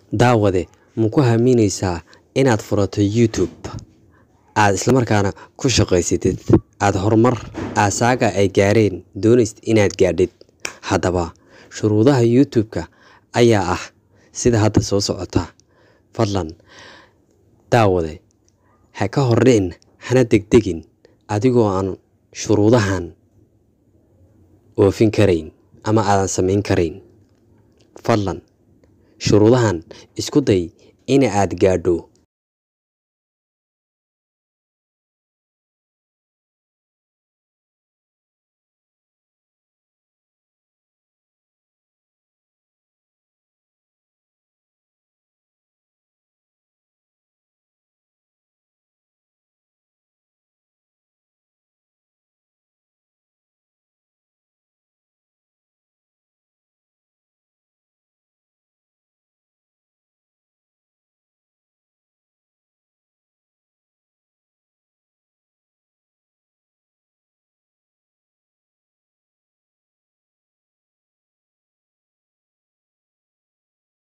daawade ma ku haminaysaa inaad furato youtube aad islamarkaana ku shaqaysatid aada horumar aasaaga ay gaareen doonaysid inaad gaadhid haddaba shuruudaha youtube-ka ayaa ah sida hadda soo socota fadlan daawade ha ka hordhicin hana degdegin adigoo aan shuruudahan oofin karayn ama aadan samayn karayn fadlan shuruudahan isku day in aad gaadho